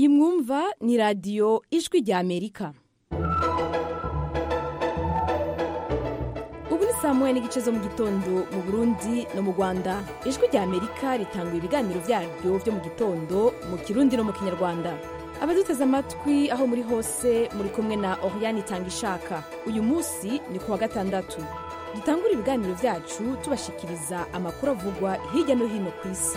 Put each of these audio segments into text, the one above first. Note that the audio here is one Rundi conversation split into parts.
iyi mwumva ni radiyo ijwi rya amerika ubu ni saa moya n'igice zo mu gitondo mu burundi no mu rwanda ijwi rya amerika ritanga ibiganiro byaryo byo mu gitondo mu kirundi no mu kinyarwanda abaduteze amatwi aho muri hose muri kumwe na oriyani itanga ishaka uyu munsi ni ku wa gatandatu dutangura ibiganiro byacu tubashikiriza amakuru avugwa hirya no hino ku isi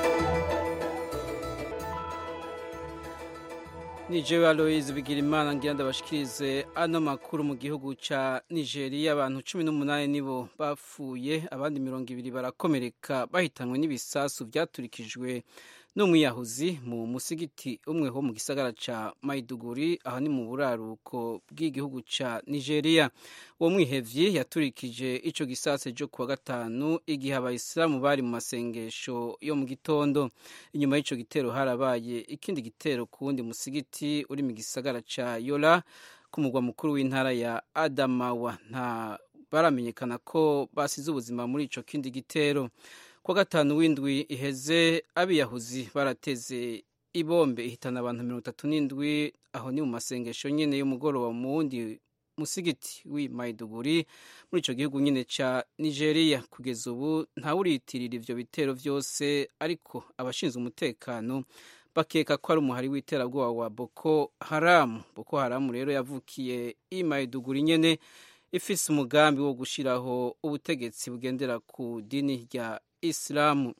nijewe aloise bigira imana ngira ndabashikirize ano makuru mu gihugu ca nigeria abantu cumi n'umunani nibo bapfuye abandi mirongo ibiri barakomereka bahitanwe n'ibisasu vyaturikijwe n'umwiyahuzi mu musigiti umwe ho mu gisagara ca maiduguri aho ni mu buraruko bw'igihugu ca nigeria uwo mwihevyi yaturikije ico gisase jo kuwa gatanu igihe abayisilamu bari mu masengesho yo mu gitondo inyuma y'ico gitero harabaye ikindi gitero ku wundi musigiti uri mu gisagara ca yola ku mugwa mukuru w'intara ya adamawa nta baramenyekana ko basize ubuzima muri ico kindi gitero kuwa gatanu w'indwi iheze abiyahuzi barateze ibombe ihitana abantu mirongo itatu n'indwi aho ni mu masengesho nyene y'umugoroba mu wundi musigiti w'i maiduguri muri ico gihugu nyene ca nigeria kugeza ubu ntawuriyitirira ivyo bitero vyose ariko abashinzwe umutekano bakeka ko ari umuhari w'iterabwoba wa boko haramu boko haramu rero yavukiye i maiduguri nyene ifise umugambi wo gushiraho ubutegetsi bugendera ku dini rya isilamu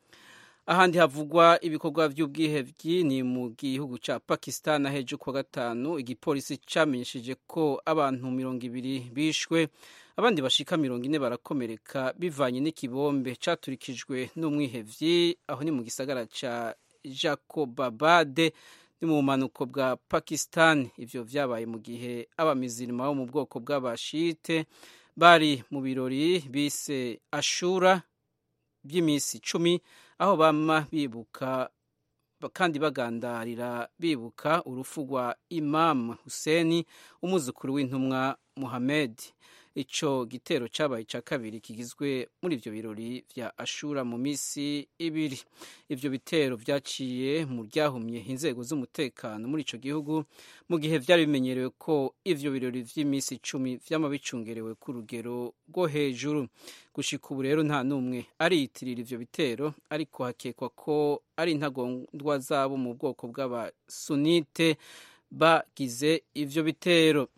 ahandi havugwa ibikorwa by'ubwihebyi ni mu gihugu cya pakistan ahejo kuwa gatanu igipolisi cyamenyesheje ko abantu mirongo ibiri bishwe abandi bashika mirongo ine barakomereka bivanye n'ikibombe caturikijwe n'umwihevyi aho ni mu gisagara ca jacobabade ni mu bumanuko bwa pakistan ivyo vyabaye mu gihe abamizirima bo mu bwoko bw'abashite bari mu birori bise ashura by'iminsi icumi aho bama bibuka kandi bagandarira bibuka urupfu rwa imam huseni umwuzukuru w'intumwa muhamed ico gitero cabaye ca kabiri kigizwe muri ivyo birori vya ashura mu misi ibiri ivyo bitero vyaciye mu ryahumye inzego z'umutekano muri ico gihugu mu gihe vyari bimenyerewe ko ivyo birori vy'imisi icumi vyama bicungerewe ku rugero rwo hejuru gushika ubu rero nta n'umwe ariyitirira ivyo bitero ariko hakekwa ko ari intagondwa zabo mu bwoko bw'abasunite bagize ivyo bitero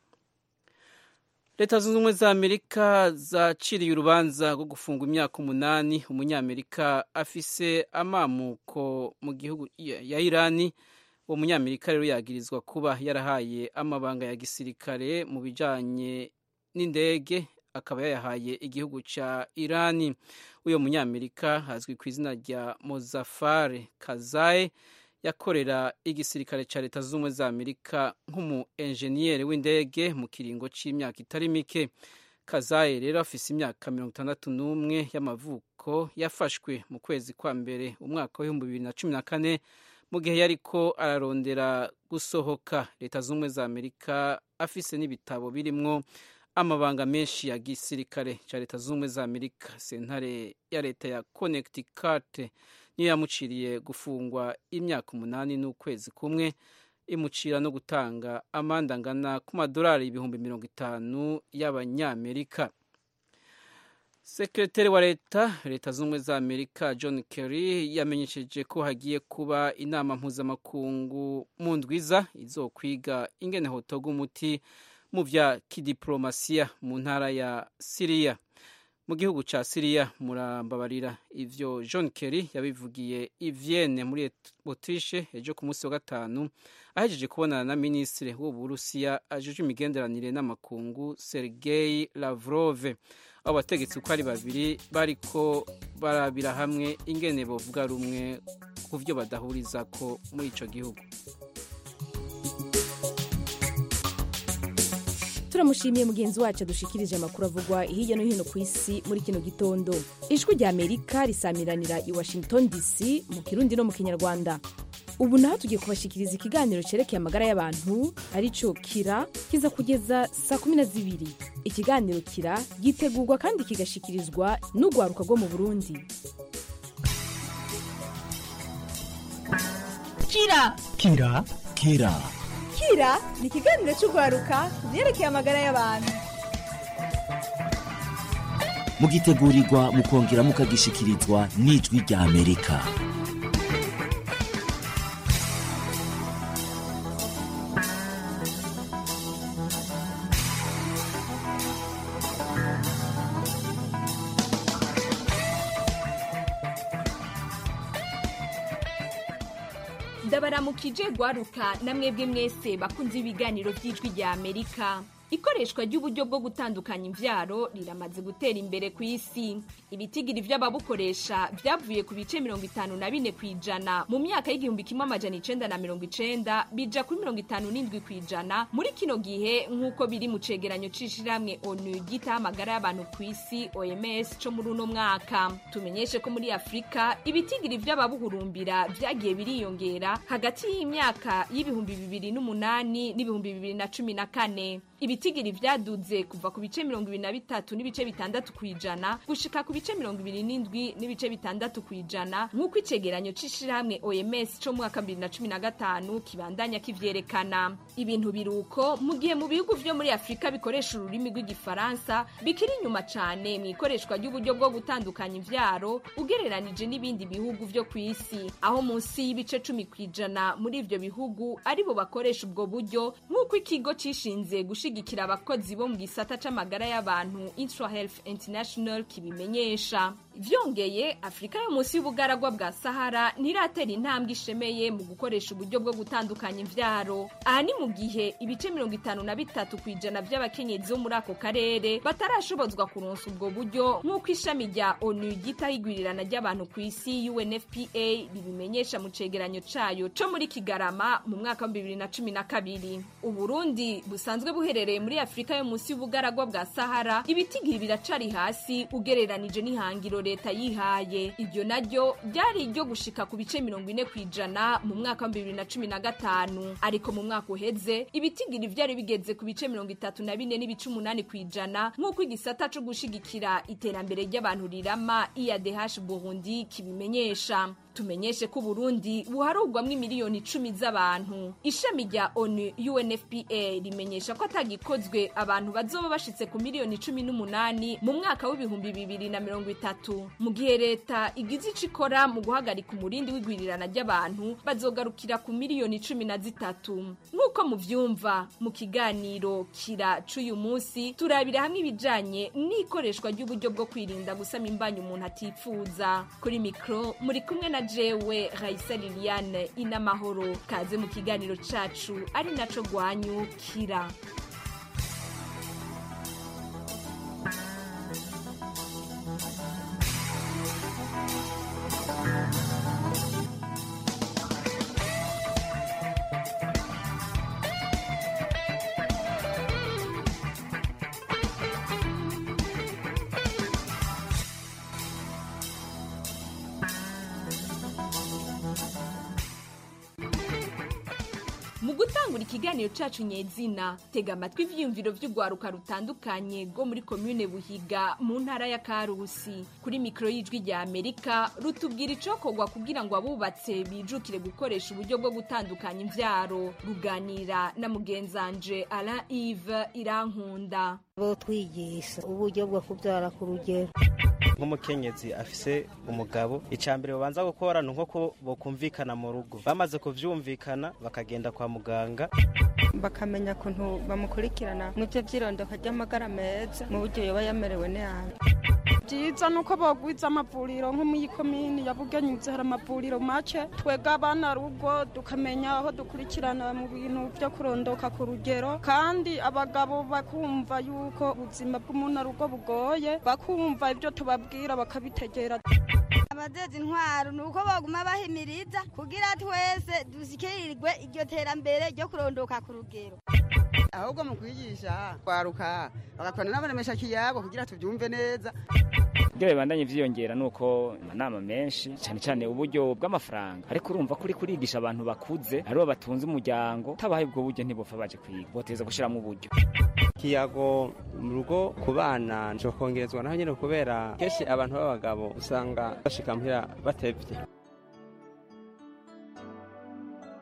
leta zunze ubumwe za amerika zaciriye urubanza rwo gufungwa imyaka umunani umunyamerika afise amamuko mu gihugu ya irani uwo munyamerika rero yagirizwa kuba yarahaye amabanga ya gisirikare mu bijanye n'indege akaba yayahaye igihugu ca irani uyo munyamerika azwi ku izina rya mozafare kazaye yakorera igisirikare cya leta zunze ubumwe za amerika nk'umu enjeniyeri w'indege mu kiringo cy'imyaka itari mike kazaye rero afise imyaka mirongo itandatu n'umwe y'amavuko yafashwe mu kwezi kwa mbere umwaka w'ibihumbi bibiri na cumi na kane mu gihe yariko ararondera gusohoka leta zunze ubumwe za amerika afise n'ibitabo birimwo amabanga menshi ya gisirikare cya leta zunze ubumwe za amerika sentare ya leta ya connecticut niyo yamuciriye gufungwa imyaka umunani n'ukwezi kumwe imucira no gutanga amande angana ku madolari ibihumbi mirongo itanu y'abanyamerika sekreteri wa leta leta z'ubumwe za amerika john kerry yamenyesheje ko hagiye kuba inama mpuzamakungu mu ndwiza izokwiga ingene hotoga umuti mu vya kidiplomasiya mu ntara ya siriya mu gihugu ca siriya murambabarira ivyo john kerry yabivugiye i vienne muri autriche ejo ku munsi wa gatanu ahejeje kubonana na minisitiri w'uburusiya ajejwe imigenderanire n'amakungu sergei lavrove abo bategetsi uko ari babiri bariko barabira hamwe ingene bovuga rumwe ku vyo badahurizako muri ico gihugu turamushimiye mugenzi wacu adushikirije amakuru avugwa hirya no hino ku isi muri kino gitondo ijwi rya amerika risamiranira i washington dc mu kirundi no mu kinyarwanda ubu naho tugiye kubashikiriza ikiganiro cerekeye amagara y'abantu arico kira kiza kugeza saa kumi na zibiri ikiganiro kira gitegurwa kandi kigashikirizwa n'urwaruka rwo mu burundi kira kira kira kira ni ikiganiro cy'urwaruka ku byerekeye amagara y'abantu mugitegurirwa mukongera mukagishikirizwa n'ijwi rya amerika ndabaramukije gwaruka namwebwe mwese bakunze ibiganiro by'ijwi rya amerika ikoreshwa ry'uburyo bwo gutandukanya imvyaro riramaze gutera imbere ku isi ibitigiri vy'ababukoresha vyavuye ku bice mirongo itanu na bine kw'ijana mu myaka y'igihumbi kimwe amajana icenda na mirongo icenda bija kuri mirongo itanu n'indwi kw'ijana muri kino gihe nk'uko biri mu cegeranyo c'ishirahamwe onu ryitaho amagara y'abantu ku isi oms co muri uno mwaka tumenyeshe ko muri afurika ibitigiri vy'ababuhurumbira vyagiye biriyongera hagati y'imyaka y'ibihumbi bibiri n'umunani n'ibihumbi bibiri na cumi na kane ibitigiri vyaduze kuva ku bice mirongo ibiri na bitatu n'ibice bitandatu kw'ijana gushika ku bice mirongo ibiri n'indwi n'ibice bitandatu kw'ijana nk'uko icegeranyo c'ishirahamwe oms co mu mwaka bibiri na cumi na gatanu kibandanya kivyerekana ibintu biruko mu gihe mu bihugu vyo muri afurika bikoresha ururimi rw'igifaransa bikiri inyuma cane mu ikoreshwa ry'uburyo bwo gutandukanya imvyaro ugereranije n'ibindi bihugu vyo ku isi aho munsi y'ibice cumi kw'ijana muri ivyo bihugu aribo bakoresha ubwo buryo nk'uko ikigo cishinze gushigikira abakozi bo mu gisata c'amagara y'abantu Intra Health International kibimenyesha vyongeye afurika yo munsi y'ubugaragwa bwa sahara ntiratera intambwe ishemeye mu gukoresha uburyo bwo gutandukanya imvyaro aha ni mu gihe ibice mirongo itanu na bitatu kw'ijana vy'abakenyezi bo muri ako karere batarashobozwa kuronsa ubwo buryo nk'uko ishami rya onu ryitaho igwirirana ry'abantu ku isi unfpa ribimenyesha mu cegeranyo cayo co muri kigarama mu mwaka wa bibiri na cumi na kabiri uburundi busanzwe buherereye muri afurika yo munsi y'ubugaragwa bwa sahara ibitigiri biracari hasi ugereranije n'ihangiro leta yihaye iryo naryo ryari iryo gushika ku bice mirongo ine kw'ijana mu mwaka wa bibiri na cumi na gatanu ariko mu mwaka uheze ibitigiri vyari bigeze ku bice mirongo itatu na bine n'ibice umunani kw'ijana nk'uko igisata co gushigikira iterambere ry'abantu rirama iadh burundi kibimenyesha tumenyeshe ko Burundi buharugwamwo miliyoni icumi z'abantu ishami rya onu UNFPA rimenyesha ko atagikozwe abantu bazoba bashitse ku miliyoni cumi n'umunani mu mwaka w'ibihumbi bibiri na mirongo itatu mu gihe leta igize ico ikora mu guhagarika umurindi w'igwirirana ry'abantu bazogarukira ku miliyoni cumi na zitatu nk'uko muvyumva mu kiganiro kira c'uyu munsi turabira hamwe ibijanye n'ikoreshwa ry'uburyo bwo kwirinda gusama imbanyi umuntu atipfuza kuri mikro muri kumwe na jewe Raisa Liliane inamahoro kaze mu kiganiro cacu ari naco gwanyu kira mu gutangura ikiganiro cacu nyezina tega amatwi ivyiyumviro vy'urwaruka rutandukanye rwo muri komune buhiga mu ntara ya karusi kuri mikoro y'ijwi rya amerika rutubwira icokorwa kugira ngo abubatse bijukire gukoresha uburyo bwo gutandukanya imvyaro ruganira na mugenzanje alain ive irankunda bo twigisha uburyo bwo kubyara ku rugero nk'umukenyezi afise umugabo icambere babanza gukora ni nko bokumvikana mu rugo bamaze kuvyumvikana bakagenda kwa muganga bakamenya ukuntu bamukurikirana mu byo by'irondoka ry'amagara meza mu buryo yoba yamerewe nabi byiza ni uko bagwiza amavuriro nko muri komini ya bugenyuze hari amavuriro make twega abana rugo tukamenya aho dukurikirana mu bintu byo kurondoka ku rugero kandi abagabo bakumva yuko ubuzima bw'umuntu rugo bugoye bakumva ibyo tubabwira bakabitegera abajejwe intwaro ni uko baguma bahimiriza kugira twese dushyikirirwe iryo terambere ryo kurondoka ku rugero ahubwo mu kwigisha kwaruka bagakorana n'abaremesha kiyago kugira tubyumve neza ibyo bibandanye vyiyongera nuko amanama menshi cyane cyane uburyo bw'amafaranga ariko urumva kuri kurigisha abantu bakuze aribo batunze umuryango tabaye ubwo buryo ntibopfa baje kwiga boteza gushiramo uburyo kiyago mu rugo ku bana njo kongerezwa naho nyine kubera kenshi abantu b'abagabo usanga bashika muhira batevye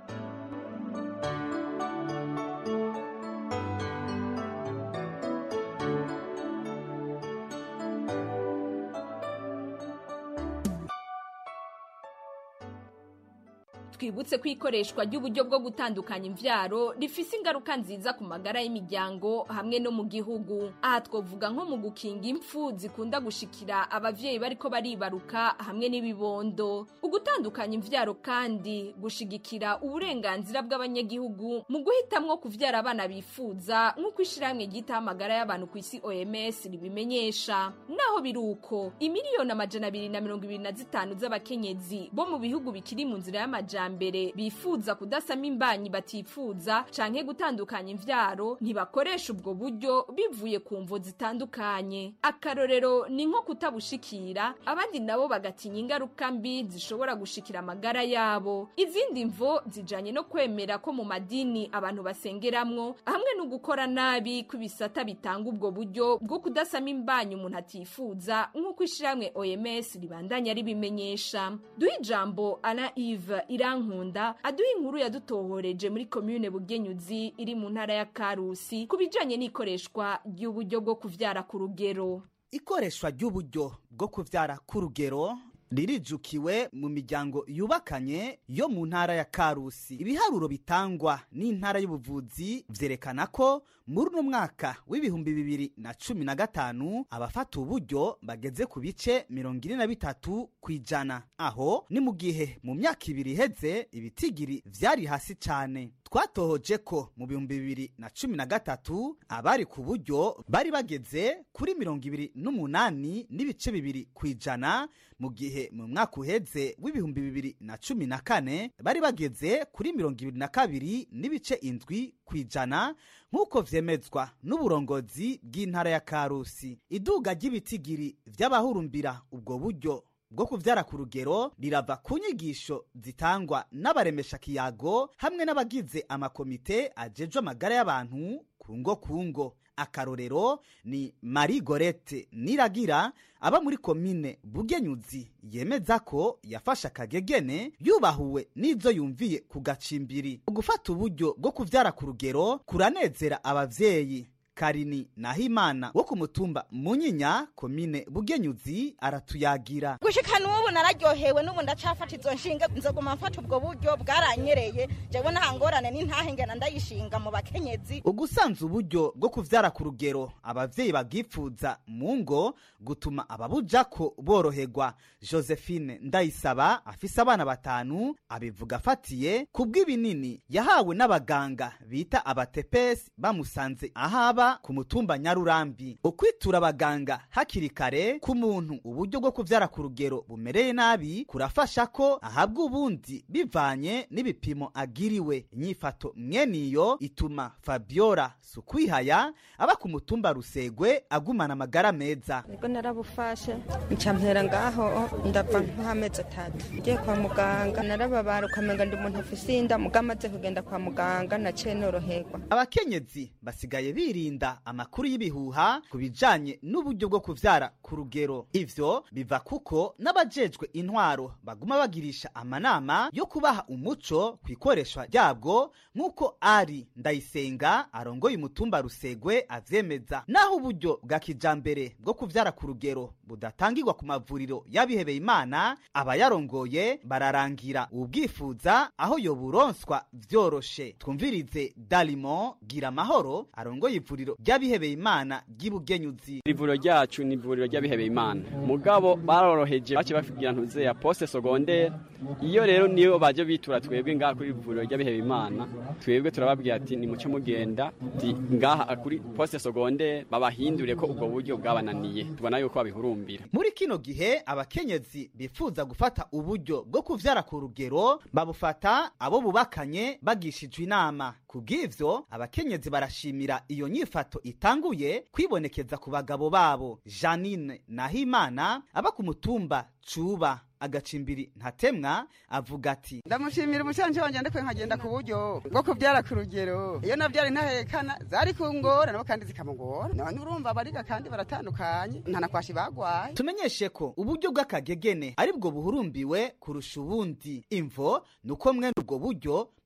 twibutse ko ikoreshwa ry'uburyo bwo gutandukanya imvyaro rifise ingaruka nziza ku magara y'imiryango hamwe no mu gihugu aha twovuga nko mu gukinga impfu zikunda gushikira abavyeyi bariko baribaruka hamwe n'ibibondo ugutandukanya imvyaro kandi gushigikira uburenganzira bw'abanyagihugu mu guhitamwo kuvyara abana bifuza nk'uko ishirahamwe ryitaho amagara y'abantu ku isi OMS ribimenyesha naho biri uko imiliyoni amajana abiri na mirongo ibiri na zitanu z'abakenyezi bo mu bihugu bikiri mu nzira y'amajambere bifuza kudasama imbanyi batifuza canke gutandukanya imvyaro ntibakoresha ubwo buryo bivuye ku mvo zitandukanye akarorero ni nko kutabushikira abandi nabo bagatinya ingaruka mbi zishobora gushikira amagara yabo izindi mvo zijanye no kwemera ko mu madini abantu basengeramwo hamwe no gukora nabi kw'ibisata bitanga ubwo buryo bwo kudasama imbanyi umuntu atifuza nk'uko ishirahamwe OMS ribandanya ribimenyesha duha ijambo Alain Yves Irankunda aduha inkuru yadutohoreje muri commune Bugenyuzi iri mu ntara ya Karusi ku bijanye n'ikoreshwa ry'uburyo bwo kuvyara ku rugero ikoreshwa ry'uburyo bwo kuvyara ku rugero ririjukiwe mu miryango yubakanye yo mu ntara ya karusi ibiharuro bitangwa n'intara y'ubuvuzi vyerekana ko muri uno mwaka w'ibihumbi bibiri na cumi na gatanu abafata uburyo bageze ku bice mirongo ine na bitatu ku ijana aho ni mu gihe mu myaka ibiri iheze ibitigiri vyari hasi cane twatohoje ko mu bihumbi bibiri na cumi na gatatu abari ku buryo bari bageze kuri mirongo ibiri n'umunani n'ibice bibiri ku ijana mu gihe mu mwaka uheze w'ibihumbi bibiri na cumi na kane bari bageze kuri mirongo ibiri na kabiri n'ibice indwi ku ijana nk'uko vyemezwa n'uburongozi bw'intara ya karusi iduga ry'ibitigiri vy'abahurumbira ubwo buryo bwo kuvyara ku rugero rirava ku nyigisho zitangwa n'abaremesha kiyago hamwe n'abagize amakomite ajejwe amagara y'abantu kungo kungo akarorero ni marie gorete niragira aba muri komine bugenyuzi yemeza ko yafashe akagegene yubahuwe n'izo yumviye ku gacimbiri gufata uburyo bwo kuvyara ku rugero kuranezera abavyeyi karini nahimana wo ku mutumba munyinya komine bugenyuzi aratuyagira gushika n'ubu nararyohewe n'ubu ndacafata izo nshinga nzoguma mfata ubwo buryo bwaranyereye jewe nta ngorane n'intahengana ndayishinga mu bakenyezi ugusanza uburyo bwo kuvyara ku rugero abavyeyi bagipfuza mu ngo gutuma ababujako boroherwa josephine ndayisaba afise abana batanu abivuga afatiye ku bw'ibinini yahawe n'abaganga bita abatepesi bamusanze ahaba ku mutumba nyarurambi ukwitura abaganga hakiri kare ku muntu uburyo bwo kuvyara ku rugero bumereye nabi kurafasha ko ahabwa ubundi bivanye n'ibipimo agiriwe inyifato mweniyo ituma fabiola sukwihaya aba ku mutumba rusegwe agumana amagara meza nibwo narabufashe ncampera ngaho ndava nk'amezi atatu ngiye kwa muganga narababara ukamenga ndi umuntu afise inda muga amaze kugenda kwa muganga naciye noroherwa abakenyezi basigaye birinda amakuru y'ibihuha ku bijanye n'uburyo bwo kuvyara ku rugero ivyo biva kuko n'abajejwe intwaro baguma bagirisha amanama yo kubaha umuco ku ikoreshwa ryabwo nk'uko ari ndayisenga arongoye umutumba rusegwe avyemeza naho uburyo bwa kijambere bwo kuvyara ku rugero budatangirwa ku mavuriro y'abihebeye imana abayarongoye bararangira ubwifuza aho yoburonswa vyoroshe twumvirize dalimo gira amahoro arongoye ivuriro ry'abihebeye imana ry'ibugenyuzi ivuriro ryacu ni ivuriro ry'abihebeye imana mugabo baroroheje bace bafigira ntuze ya poste secondaire iyo rero niyo baje bitura twebwe ngaha kuri ivuriro ry'abihebeye imana twebwe turababwira ati ni muce mugenda ti ngaha kuri poste secondaire babahindure ko ubwo buryo bwabananiye tubona yuko babihurumbira muri kino gihe abakenyezi bifuza gufata uburyo bwo kuvyara ku rugero babufata abo bubakanye bagishijwe inama kubw'ivyo abakenyezi barashimira iyo nyifato itanguye kwibonekeza ku bagabo babo janine nahimana aba ku mutumba cuba agacimbiri ntatemwa avuga ati ndamushimira umucanci wanje ndiko nkagenda ku buryo bwo kubyara ku rugero iyo navyara intahekana zari kungora nabo kandi zikamugora none urumva bariga kandi baratandukanye ntanakwashi bagwaye tumenyeshe ko uburyo bw'akagegene ari bwo buhurumbiwe kurusha ubundi imvo ni uko mwene ubwo buryo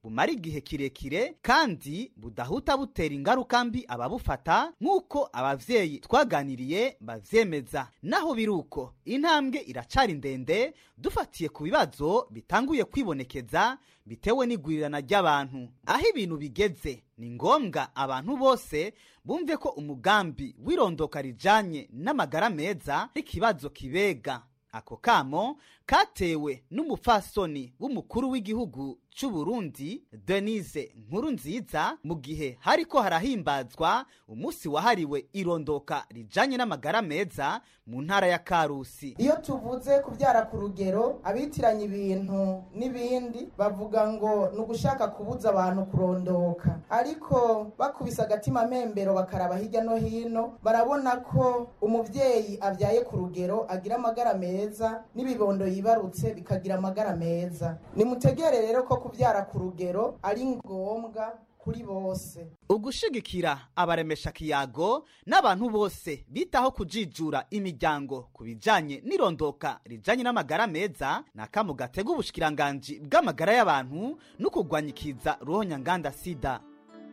bumara igihe kirekire kandi budahuta butera ingaruka mbi ababufata nk'uko abavyeyi twaganiriye bavyemeza naho biri uko intambwe iracari ndende dufatiye ku bibazo bitanguye kwibonekeza bitewe n'igwirirana ry'abantu aho ibintu bigeze ni ngombwa abantu bose bumve ko umugambi w'irondoka rijanye n'amagara meza n'ikibazo kibega ako kamo katewe n'umupfasoni w'umukuru w'igihugu c'u Burundi Denise Nkuru nziza mu gihe hariko harahimbazwa umunsi wahariwe irondoka rijanye n'amagara meza mu ntara ya Karusi iyo tuvuze kubyara ku rugero abitiranya ibintu n'ibindi bavuga ngo ni ugushaka kubuza abantu kurondoka ariko bakubise agatima mpembero bakaraba hirya no hino barabona ko umuvyeyi abyaye ku rugero agira amagara meza n'ibibondo yibarutse bikagira amagara meza nimutegere rero ko kubyara ku rugero ari ngombwa kuri bose ugushigikira abaremesha kiyago n'abantu bose bitaho kujijura imiryango ku bijanye n'irondoka rijanye n'amagara meza ni akamu gatega ubushikiranganji bw'amagara y'abantu no kurwanyikiza ruhonyanganda sida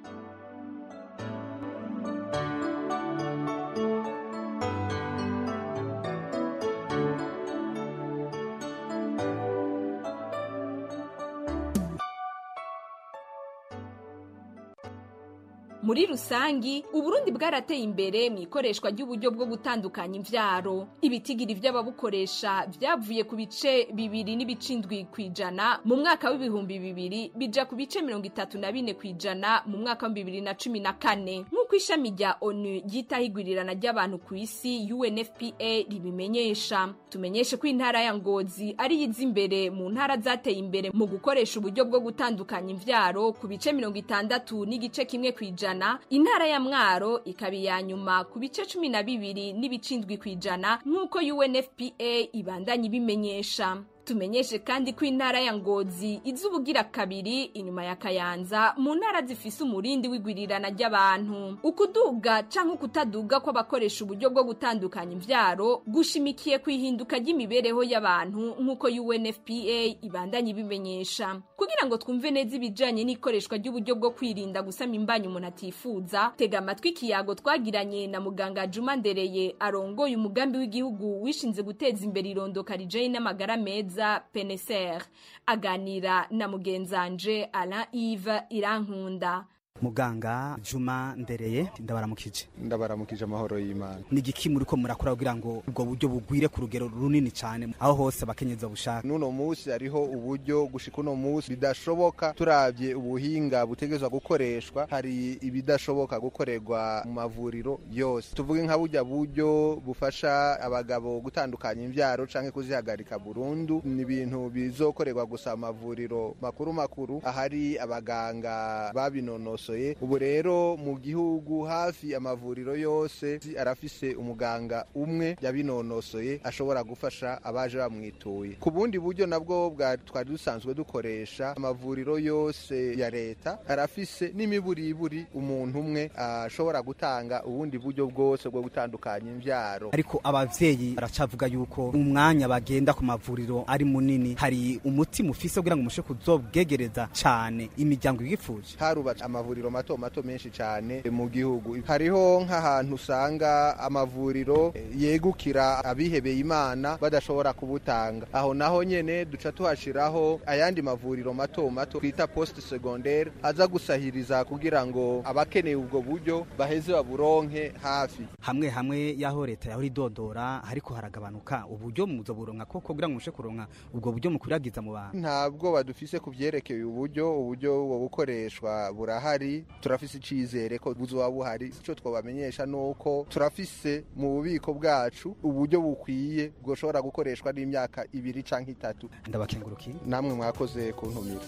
muri rusangi uburundi bwarateye imbere mu ikoreshwa ry'uburyo bwo gutandukanya imvyaro ibitigiri vy'ababukoresha vyavuye ku bice bibiri n'ibicindwi kw'ijana mu mwaka w'ibihumbi bibiri bija ku bice mirongo itatu na bine kw'ijana mu mwaka wa bibiri na cumi na kane nk'uko ishami rya onu ryitaho igwirirana ry'abantu ku isi unfpa ribimenyesha tumenyeshe ko intara ya ngozi ari yiza imbere mu ntara zateye imbere mu gukoresha uburyo bwo gutandukanya imvyaro ku bice mirongo itandatu n'igice kimwe kw'ijana intara ya mwaro ikaba iya nyuma ku bice cumi na bibiri n'ibicindwi kw'ijana nk'uko unfpa ibandanya ibimenyesha tumenyeshe kandi ko intara ya ngozi iza ubugira kabiri inyuma ya kayanza mu ntara zifise umurindi w'igwirirana ry'abantu ukuduga canke ukutaduga kw'abakoresha uburyo bwo gutandukanya imvyaro gushimikiye ku ihinduka ry'imibereho y'abantu nk'uko unfpa ibandanya ibimenyesha kugira ngo twumve neza ibijanye n'ikoreshwa ry'uburyo bwo kwirinda gusama imbanyi umuntu atifuza tega amatwi ikiyago twagiranye na muganga juma ndereye arongoye umugambi w'igihugu wishinze guteza imbere irondoka rijanye n'amagara meza mwiza peneser aganira na mugenzanje alain ive irankunda muganga juma ndereye ndabaramukije ndabaramukije amahoro y'imana ni igiki muri ko murakora kugira ngo ubwo buryo bugwire ku rugero runini cyane aho hose abakenyezi babushaka n'uno munsi hariho uburyo gushika uno munsi bidashoboka turabye ubuhinga butegerezwa gukoreshwa hari ibidashoboka gukorerwa mu mavuriro yose tuvuge nka burya buryo bufasha abagabo gutandukanya imbyaro canke kuzihagarika burundu ni ibintu bizokorerwa gusa mu mavuriro makuru makuru ahari abaganga babinonosoye ubu rero mu gihugu hafi amavuriro yose arafise umuganga umwe yabinonosoye ashobora gufasha abaje bamwituye ku bundi buryo nabwo twari dusanzwe dukoresha amavuriro yose ya leta arafise n'imiburiburi umuntu umwe ashobora gutanga ubundi buryo bwose bwo gutandukanya imbyaro ariko abavyeyi baracavuga yuko umwanya bagenda ku mavuriro ari munini hari umuti mufise kugira ngo mushe kuzobwegereza cane imiryango yifuje harubatse amavuriro mato mato menshi cyane mu gihugu hariho nk'ahantu usanga amavuriro yegukira abihebeye imana badashobora kubutanga aho naho nyene duca tuhashiraho ayandi mavuriro mato mato twita poste secondaire aza gusahiriza kugira ngo abakeneye ubwo buryo baheze baburonke hafi hamwe hamwe yaho leta yahora idodora ariko haragabanuka uburyo muzo buronka koko kugira ngo mushe kuronka ubwo buryo mukwiragiza mu bantu ntabwo badufise kuvyerekeye uburyo uburyo bwo bukoreshwa burahari turafise icizere ko buzoba buhari ico twobamenyesha nuko turafise mu bubiko bwacu uburyo bukwiye bwoshobora gukoreshwa n'imyaka ibiri canke itatu ndabakengurukiye namwe mwakoze kuntumira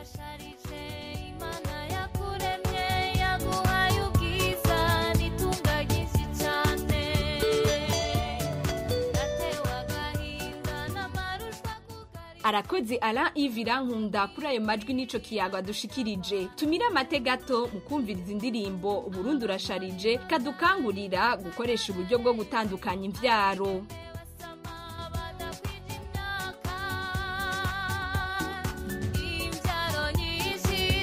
arakoze Alain Yves Irankunda kuri ayo majwi n'ico kiyago adushikirije tumire amate gato mu kumviriza indirimbo Burundi urasharije kadukangurira gukoresha uburyo bwo gutandukanya imvyaro imvyaro nyinshi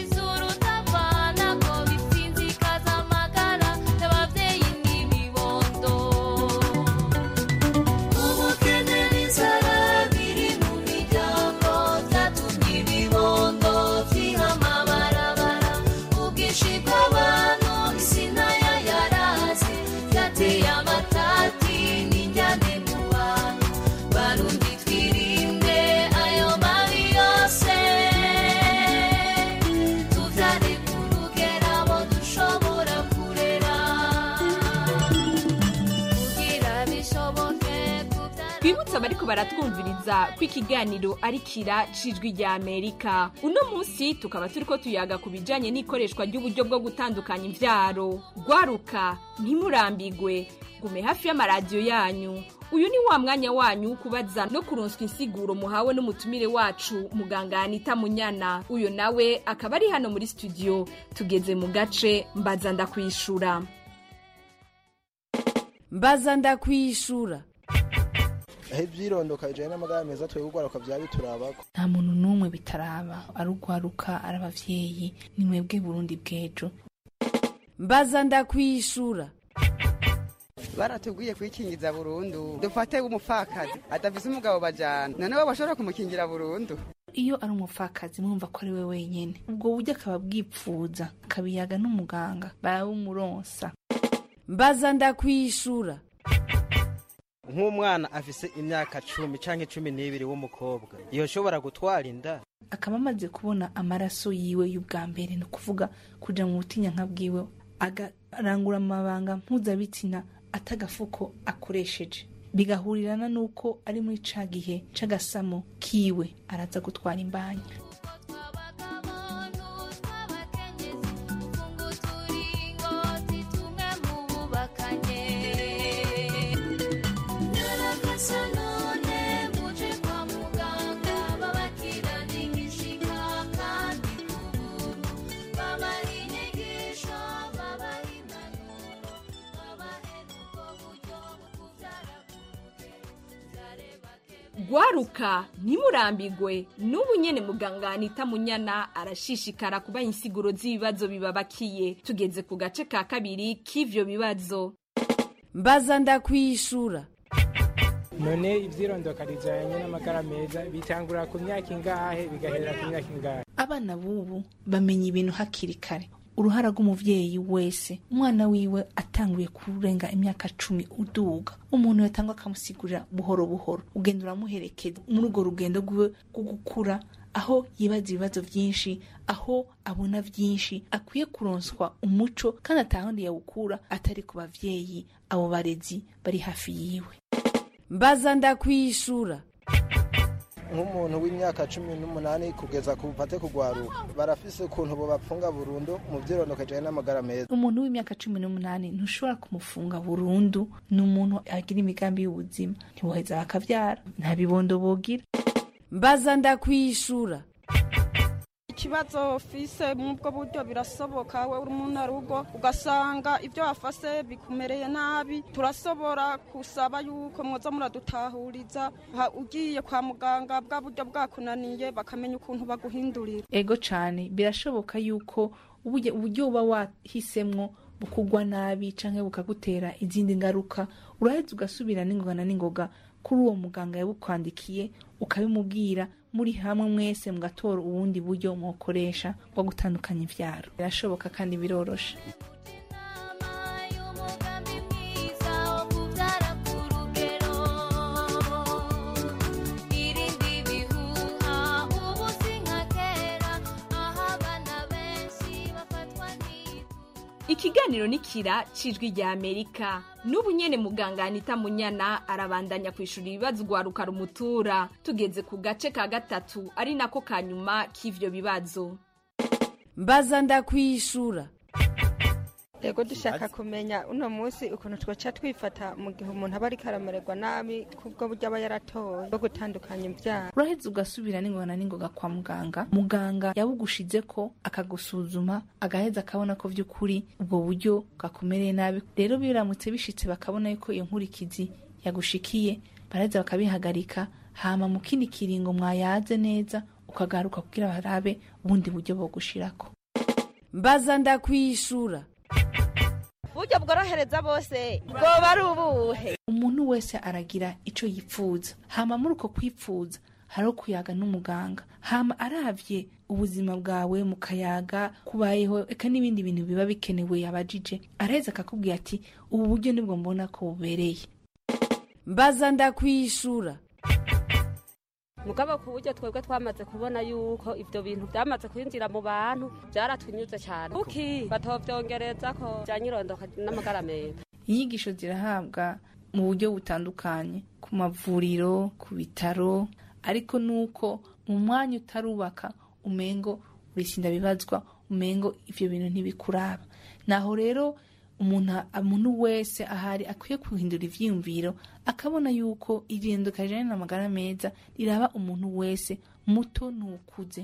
twibutse abariko baratwumviriza ko ikiganiro ari kira cijwi rya amerika uno munsi tukaba turiko tuyaga ku bijanye n'ikoreshwa ry'uburyo bwo gutandukanya imvyaro gwaruka ntimurambigwe gume hafi y'amaradiyo yanyu uyu ni wa mwanya wanyu wo kubaza no kuronswa insiguro muhawe n'umutumire wacu muganga anita munyana uyu nawe akaba ari hano muri studio tugeze mu gace mbaza ndakwishura mbaza ndakwishura aho ibyirondoka bijyanye n'amagara meza twebwe ugwaruka byaba biturabako nta muntu n'umwe bitaraba ari ugwaruka ari abavyeyi ni mwebwe burundi bw'ejo mbaza ndakwishura baratubwiye kwikingiza burundu dufate umupfakazi adafise umugabo bajana noneho bashobora kumukingira burundu iyo ari umupfakazi mwumva ko ari we wenyene ubwo buryo akaba bwipfuza akabiyaga n'umuganga barabumuronsa mbaza ndakwishura nk'umwana afise imyaka cumi canke cumi n'ibiri w'umukobwa yoshobora gutwara inda akaba amaze kubona amaraso yiwe y'ubwa mbere ni ukuvuga kuja mu butinyanka bwiwe agarangura amabanga mpuzabitsina atagafuko akoresheje bigahurirana n'uko ari muri ca gihe c'agasamo kiwe araza gutwara imbanya gwaruka ntimurambigwe n'ubu nyene muganga anita munyana arashishikara kubaha insiguro z'ibibazo bibabakiye tugeze ku gace ka kabiri k'ivyo bibazo mbaza ndakwishura none ivyirondoka rijanye n'amagara meza bitangura ku myaka ingahe bigaherera ku myaka ingahe abana b'ubu bamenya ibintu hakiri kare uruhara rw'umuvyeyi wese umwana wiwe atanguye kurenga imyaka cumi uduga umuntu yatangwa akamusigurira buhoro buhoro ugenda uramuherekeza muri urwo rugendo rwiwe rwo gukura aho yibaza ibibazo vyinshi aho abona vyinshi akwiye kuronswa umuco kandi atahandi yawukura atari ku bavyeyi abo barezi bari hafi yiwe mbaza ndakwishura nk'umuntu w'imyaka cumi n'umunani kugeza ku bupate kugwaruka barafise ukuntu bobapfunga burundu mu vyirondoka bijanye n'amagara meza umuntu w'imyaka cumi n'umunani ntushobora kumufunga burundu ni umuntu agira imigambi y'ubuzima ntiboheza bakavyara nta bibondo bogira mbaza ndakwishura ikibazo fise mubwo buryo birasoboka we uri umuntu arugo ugasanga ibyo wafase bikumereye nabi turasobora kusaba yuko mwoza muradutahuriza ugiye kwa muganga bwa buryo bwakunaniye bakamenya ukuntu baguhindurira ego cane birashoboka yuko uburyo uba wahisemwo bukugwa nabi canke bukagutera izindi ngaruka uraheza ugasubira n'ingoga na n'ingoga kuri uwo muganga yabukwandikiye ukabimubwira muri hamwe mwese mugatora ubundi buryo mukoresha bwo gutandukanya ivyaro birashoboka kandi biroroshe ikiganiro ni kira cijwi rya amerika n'ubu nyene muganga anita munyana arabandanya kwishura ibibazo ugwaruka rumutura tugeze ku gace ka gatatu ari nako ka nyuma k'ivyo bibazo mbaza ndakwishura ego dushaka kumenya uno munsi ukuntu twaca twifata mu gihe umuntu aba ariko aramererwa nabi kubwo buryo aba yaratoye bwo gutandukanya ibyaro uraheza ugasubira n'ingoga na n'ingoga kwa muganga muganga yabugushize ko akagusuzuma agaheza akabona ko by'ukuri ubwo buryo bwakumereye nabi rero biramutse bishitse bakabona yuko iyo nkurikizi yagushikiye baraheza bakabihagarika hama mu kindi kiringo mwayaze neza ukagaruka kugira barabe ubundi buryo bogushirako mbaza ndakwishura uburyo bworohereza bose bwoba ari ubuhe umuntu wese aragira ico yipfuza hama muri uko kwipfuza hariho kuyaga n'umuganga hama aravye ubuzima bwawe mu kayaga kubayeho eka n'ibindi bintu biba bikenewe yabajije araheza akakubwira ati ubu buryo nibwo mbona ko bubereye mbaza ndakwishura mugabo ku buryo twebwe twamaze kubona yuko ibyo bintu byamaze kwinjira mu bantu byaratwinyuze cyane kuki batovyongereza ko byanyirondoka n'amagara meza inyigisho zirahabwa mu buryo butandukanye ku mavuriro ku bitaro ariko nuko mu mwanya utarubaka umengo urisinda bibazwa umengo ivyo bintu ntibikuraba naho rero umuntu umuntu wese ahari akwiye guhindura ivyiyumviro akabona yuko irinduka rijanye n'amagara meza riraba umuntu wese muto n'ukuze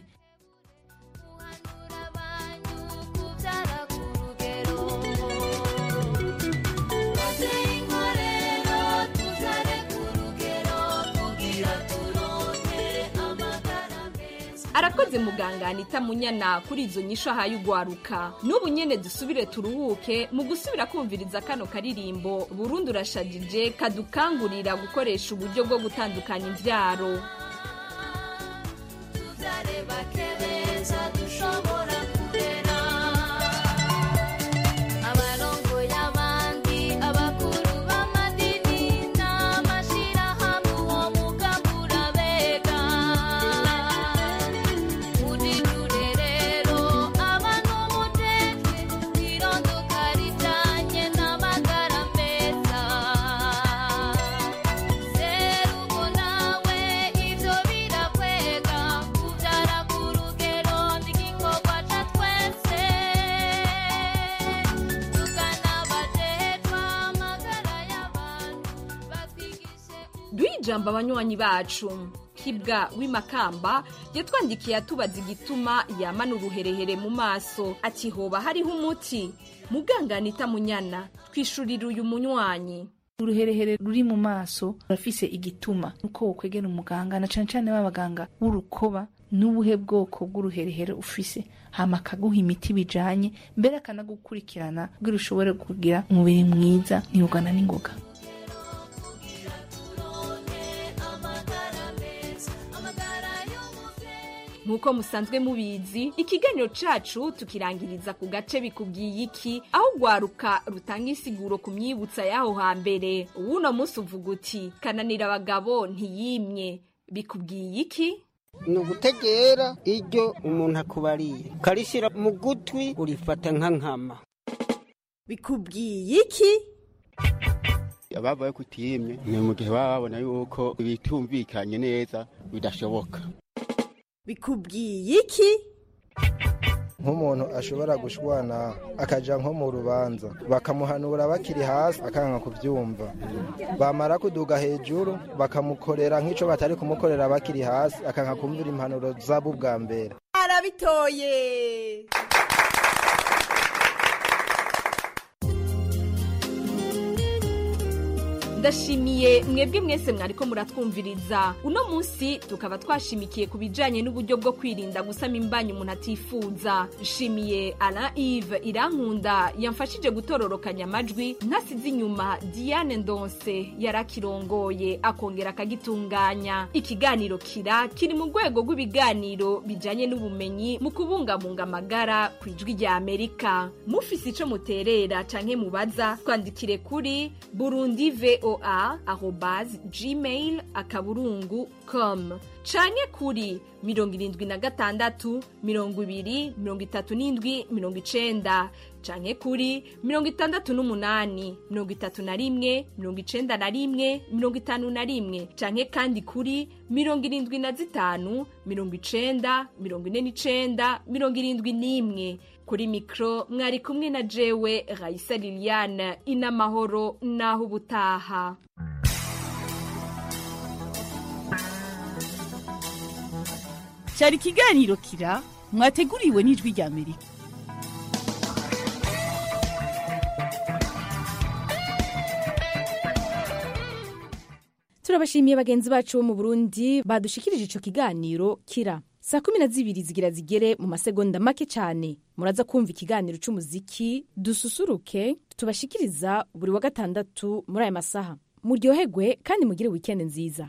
arakoze muganga anita munyana kuri izo nyisho ahaye ugwaruka n'ubu nyene dusubire turuhuke mu gusubira kumviriza kano karirimbo burundu urashajije kadukangurira gukoresha uburyo bwo gutandukanya imvyaro abarongoye abandi abakuru b'amadini n'amashirahamwe uwo mugabura bega muri rurerero abantu mutete irondoka rijanye n'amagara meza serugo nawe ivyo birakwega kuvyara ku rugero n'igikorwa ca twese tukanabajejwa amagara y'abantu batwigishe duhe ijambo abanywanyi bacu kibwa w'imakamba yatwandikiye atubaza igituma yamana uruherehere mu maso ati hoba hariho umuti muganga anita munyana twishurira uyu munywanyi uruherehere ruri mu maso rurafise igituma nuko wokwegera umuganga na cane cane b'abaganga b'urukoba n'ubuhe bwoko bw'uruherehere ufise hama akaguha imiti bijanye mbere akanagukurikirana kugira ushobore kugira umubiri mwiza ntihugana n'ingoga nk'uko musanzwe mubizi ikiganiro cacu tukirangiriza ku gace bikubwiye iki aho ugwaruka rutanga insiguro ku myibutsa y'aho hambere uwuno munsi uvuga uti kananira abagabo ntiyimye bikubwiye iki ni ugutegera iryo umuntu akubariye ukarishyira mu gutwi urifata nka nkama bikubwiye iki ababaye kutiyimye ni mu gihe baba babona yuko bitumvikanye neza bidashoboka bikubwiye iki nk'umuntu ashobora gushwana akaja nko mu rubanza bakamuhanura bakiri hasi akanga kubyumva bamara kuduga hejuru bakamukorera nk'ico batari kumukorera bakiri hasi akanga kumvira impanuro zabo ubwa mbere arabitoye ndashimiye mwebwe mwese mwariko muratwumviriza uno munsi tukaba twashimikiye ku bijanye n'uburyo bwo kwirinda gusama imbanyi umuntu atifuza nshimiye alain ive irankunda yamfashije gutororokanya amajwi ntasize inyuma diane ndonse yarakirongoye akongera akagitunganya ikiganiro kira kiri mu rwego rw'ibiganiro bijanye n'ubumenyi mu kubungabunga amagara ku ijwi rya amerika mufise ico muterera canke mubaza twandikire kuri burundi vo voa arobase gmail akaburungu com canke kuri mirongo irindwi na gatandatu mirongo ibiri mirongo itatu n'indwi mirongo icenda canke kuri mirongo itandatu n'umunani mirongo itatu na rimwe mirongo icenda na rimwe mirongo itanu na rimwe canke kandi kuri mirongo irindwi na zitanu mirongo icenda mirongo ine n'icenda mirongo irindwi n'imwe kuri mikro mwari kumwe na jewe raisa liliane inamahoro naho ubutaha cyari ikiganiro kira mwateguriwe n'ijwi rya amerika turabashimiye bagenzi bacu bo mu burundi badushikirije ico kiganiro kira saa kumi na zibiri zigira zigere mu masegonda make cyane muraza kumva ikiganiro c'umuziki dususuruke tubashikiriza buri wa gatandatu muri aya masaha muryoherwe kandi mugire wikendi nziza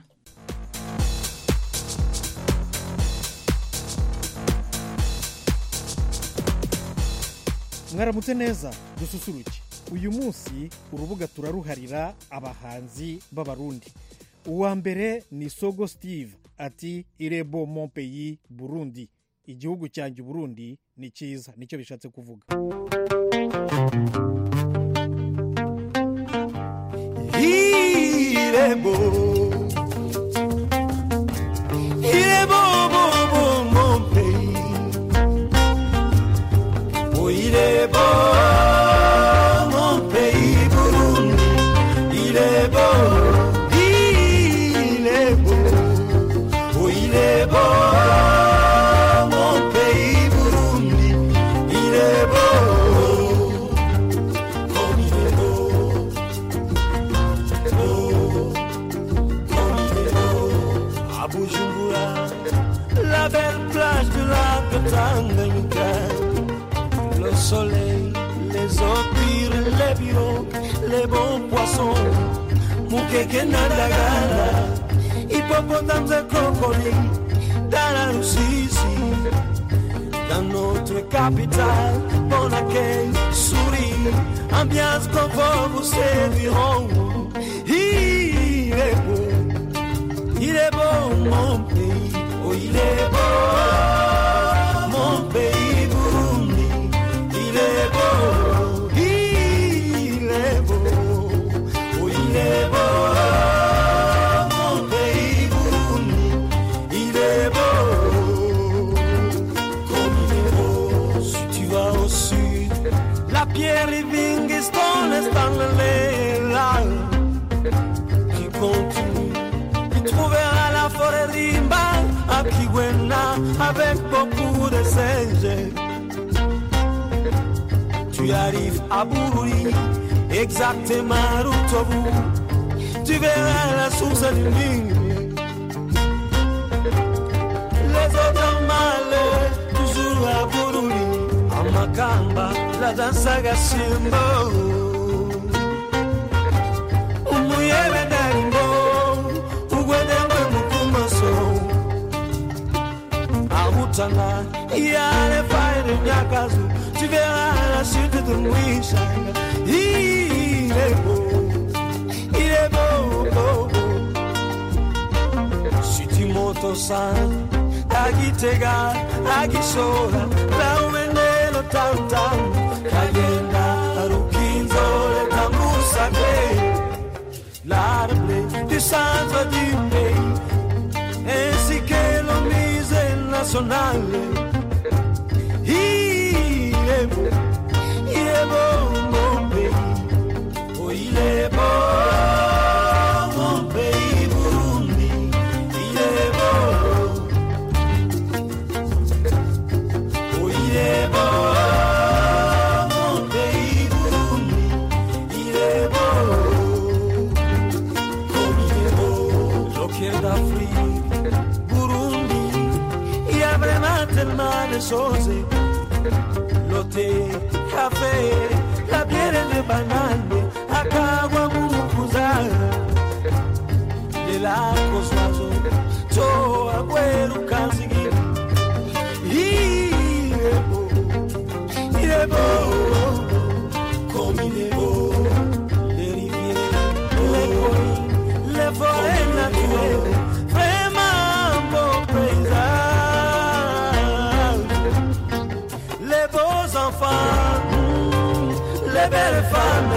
mwaramutse neza dususuruke uyu munsi urubuga turaruharira abahanzi b'abarundi uwa mbere ni sogo steve ati irebo mon pays burundi igihugu cyanjye burundi ni cyiza nicyo bishatse kuvuga Hii soleil, les opires, les pirogues, les bons poissons, mukeke nandagala, hippopotames et crocodiles, dans la Russie, dans notre capitale, bon accueil, souris, ambiance confort vous serviront. Il est beau, il est beau mon pays, oh il est beau, mon pays Burundi, il est beau, il est beau, oh il est beau, mon pays Burundi, il est beau, comme il est beau, si tu vas au sud, la pierre Livingstone est dans le là qui continue. Tu trouveras la forêt Rimba à Kigwena avec beaucoup de singes. Tu arrives à Bururi, exactement route au bout. Tu verras la source du Nil. Les autres malais, toujours à Bururi, à Makamba, la danse à Gashimbo. umuyebe ndarimbo ugwedengwe mukumaso amutana iyale faire nyakazu tu verras la suite de mwishanga il est beau il est beau beau, beau. si tu montes au sein agitega agishora laumendelo tamtam kagenda rukinzole tambusake l'arbre du centre du pays, ainsi que le musée national. Il est beau, il est beau mon pays, oh il est beau mon pays Burundi, il est beau, oh il est beau mon pays Burundi, il est beau. Joker d'Afrique, Burundi, il y a vraiment tellement de choses. Le thé, café, la bière de banane, akagwa mumukuza. Les lacs aux oiseaux, to agüero kanzigi. Il est beau, il est beau, comme il est beau. Les rivières, les collines, les forêts naturelles, vraiment beau paysage. Les beaux enfants, mm, les belles femmes,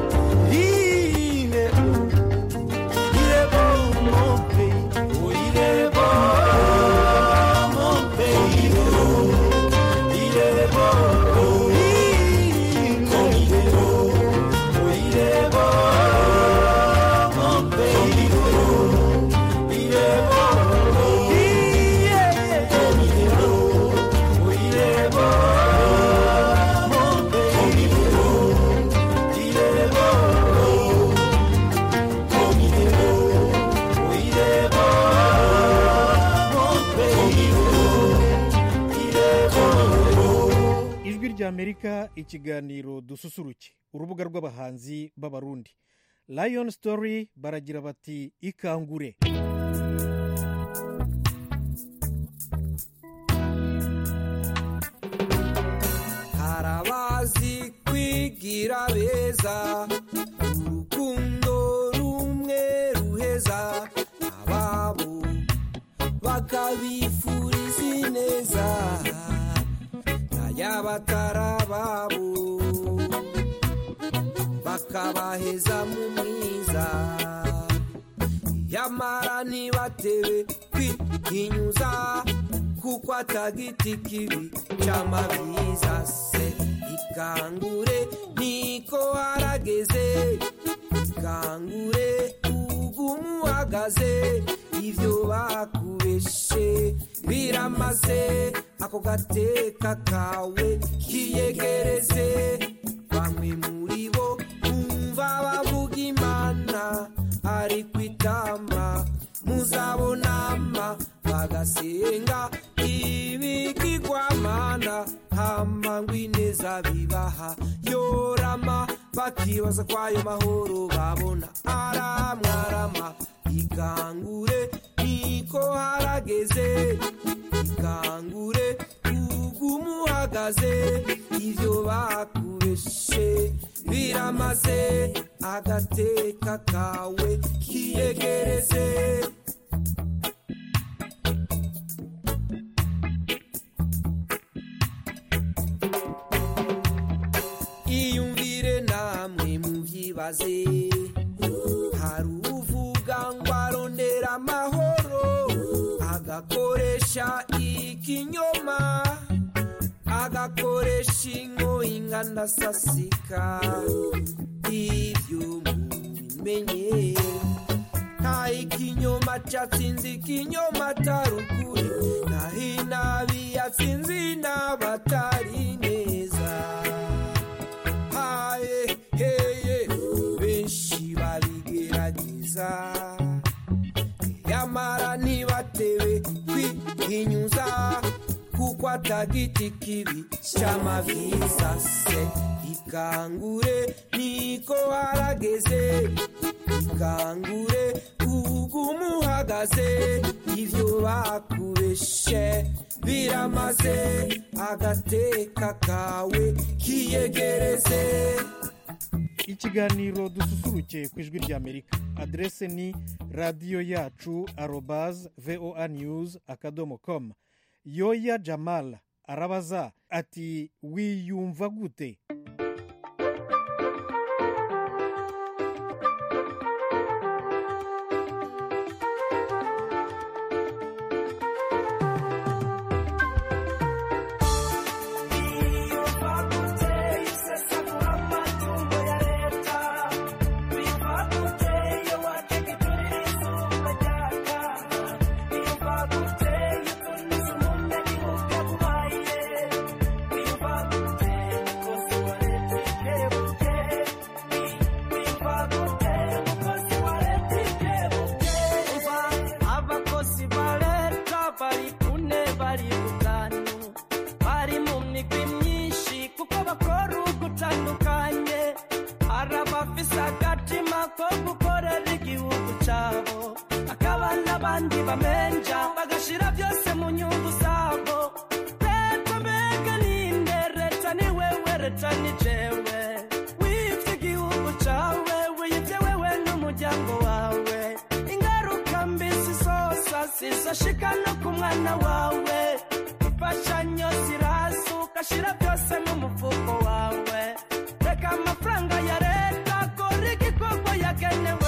il est beau, il est beau mon pays, oh il est beau mon pays, oh, il est beau, oh, il, comme il est beau, oh il est beau mon pays, oh, il est beau, il, comme il est beau, oh il est beau mon pays, oh, il est beau, comme il est beau, oh il est beau mon pays, oh, il est beau. ijwi ry'amerika ikiganiro dususuruke urubuga rw'abahanzi b'abarundi lion story baragira bati ikangure harabazi kwigira beza urukundo rumwe ruheza ababo bakabifuriza ineza n'ayabatarababo bakabaheza mu mwiza yamara ntibatebe kwihinyuza kuko atagiti kibi cy'amabwiriza se ikangure niko harageze ikangure ugumu uhagaze ibyo bakubeshe biramaze ako gateka kawe kiyegereze bamwe muri bo bumva bavuga imana ariko itama muzabonama bagasenga ibigirwamana hama ngo ineza bibi bakibaza ko ayo mahoro babona aramwarama ikangure niko harageze ikangure ugumuhagaze ivyo bakubeshe biramaze agateka kawe kiyegereze iyumvire namwe muvyibaze hari uvuga ngo arondera amahoro agakoresha ikinyoma agakoresha ingoyi nganasasika ivyo mubimenye nta ikinyoma catsinze ikinyoma atari ukuri naho inabi yatsinze inaba atari neza haye heye benshi babigerageza yamara ntibatewe kwihinyuza kuko atagiti kibi cy'amabwiriza se ikangure niko harageze ikangure ugumuhagaze ivyo bakubeshe biramaze agateka kawe kiyegereze ikiganiro dususuruke ku ijwi ry'amerika aderese ni radiyo yacu arobaze voa news akadomo komu yoya jamal arabaza ati wiyumva gute abakozi ba leta bari kune bari gutanu bari mu migwi myinshi kuko bakora ugutandukanye hari abafise agatima ko gukorera igihugu cyabo hakaba n'abandi bamenja bagashira byose mu nyungu zabo leta mbega ninde leta ni wewe leta ni jewe wivye igihugu cawe wiyivye wewe n'umuryango wawe ingaruka mbi zizosa zizashika no ku mwana wawe imfashanyo ziraza ugashira byose mu mufuko wawe reka amafaranga ya leta akora igikorwa yagenewe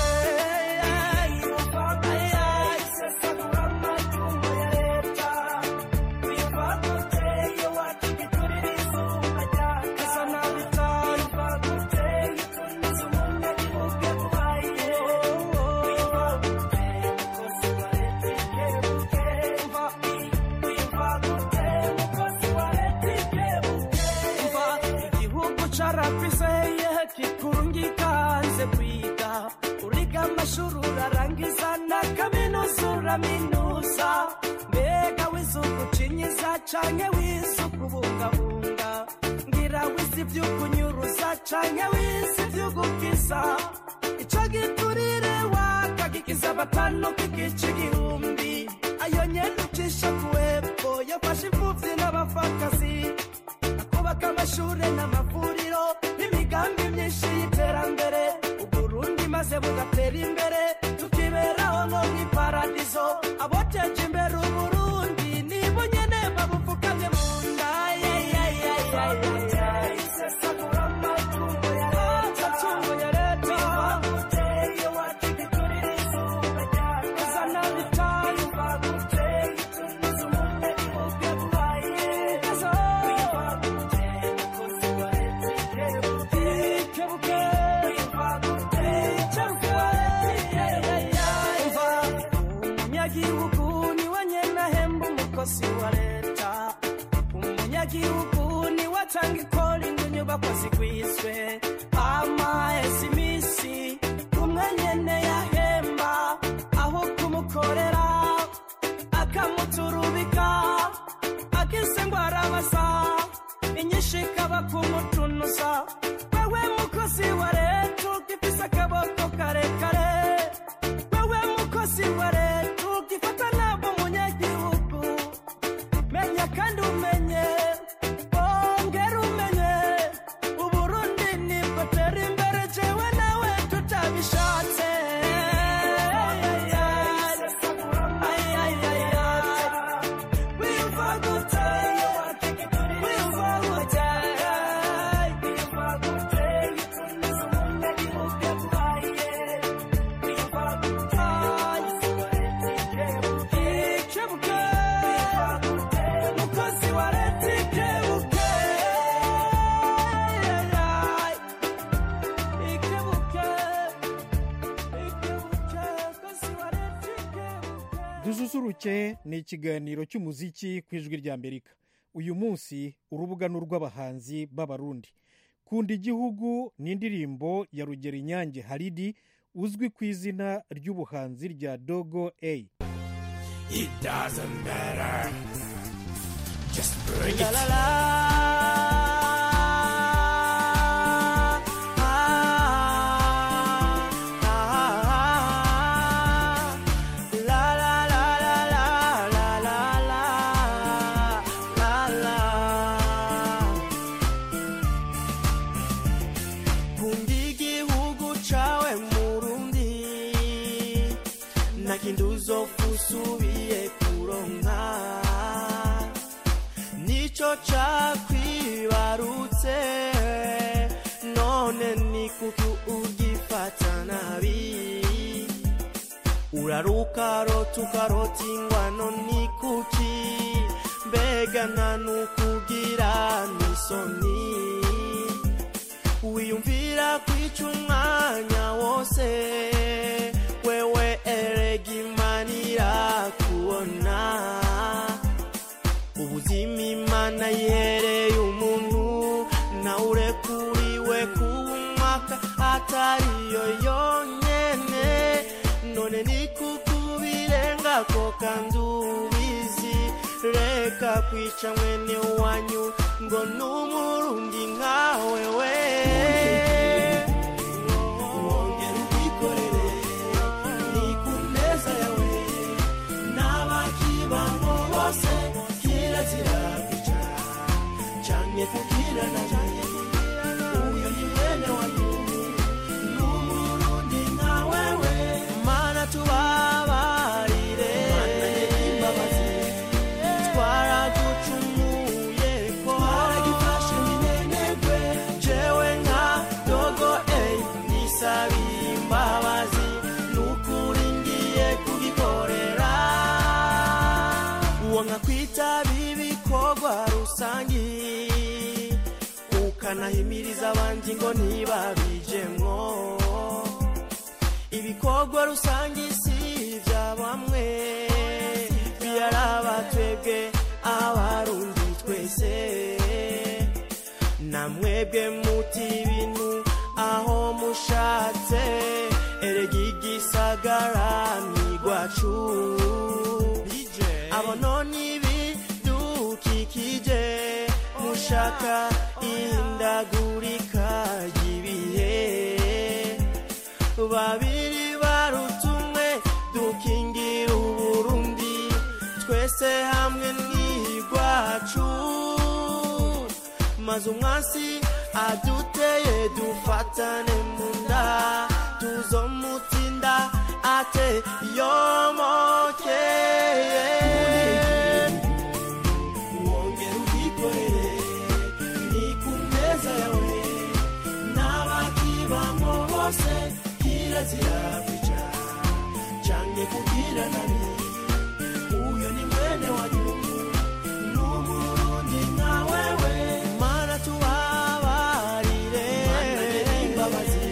igihugu carafiseye kikurungika hanze kwiga uriga amashuri urarangiza na kaminuza uraminuza mbega wizugucinyiza canke wizukubungabunga ngira wizi vy'ukunyuruza canke wizi vy'ugukiza ico giturire wakagikiza batanu kigica igihumbi ayo nyene ucisha kuwepfo yafashe imfuvyi n'abapfakazi kubaka amashure n'amavuriro n'imigambi myinshi y'iterambere uburundi maze bugatera imbere tukiberaho nko mw'iparadizo aboteje imbere uburundi nibo nyene babupfukamye mu nda amatungo ya leta izana bitanu umunyagihugu niwe nyene ahemba umukozi wa leta umunyagihugu niwe atanga ikora ngo inyubako zigwizwe amahese iminsi umwe nyene yahemba aho kumukorera akamuturubika akise ngo arabasa inyinshi ikaba kumutunuza wewe mukozi wa dususuruke ni ikiganiro cy'umuziki ku ijwi ry'amerika uyu munsi urubuga ni urw'abahanzi b'abarundi kunda igihugu ni indirimbo ya rugero inyange haridi uzwi ku izina ry'ubuhanzi rya dogo a It doesn't matter. Just bring it. La la la. La la la la la la la la la la. Kunda igihugu cawe Murundi nta kindi uzopfa usubiye kuronka nico cakwibarutse none ni kuki ugifata nabi urarukarota ukarota ingwano ni kuki mbega nta nukugira n'isoni wiyumvira kwica umwanya wose wewe erega imana irakubona ubuzima imana yihereye umuntu nawe urekuriwe kuba umwaka atariyo yonyene none ni kukubirenga ko kandi ubizi reka kwica mwene wanyu ngo n'umurundi nkawe we wongera ubwikorere ni ku meza yawe n'abakibamo bose kirazira kwica canke kugirana uyo ni mwene wanyu n'umurundi nkawe we mana tubabarire mana y'imbabazi twaragucumuye ko twaragifashe minenegwe jewe nka dogo ey nisabiye imbabazi nukuri ngiye kugikorera uwo nka kwitaba ibikorwa rusangi ukanahimiriza abandi ngo ntibabijemwo ibikorwa rusange si ibya bamwe biraraba twebwe abarundi twese namwebwe muti ibintu aho mushatse erega igisagara nigwacu abo none ibidukikije mushaka ihindagurika ry'ibihe babiri baruta umwe dukingira uburundi twese hamwe n'igwacu maze umwasi aduteye dufatane mu nda tuzomutsinda ate yomokeye wongera ubwikorere ni ku meza yawe n'abakibamo bose kirazira kwica canke kugira nabi uyo ni mwene wanyu n'umurundi nka wewe mana tubabarire imbabazi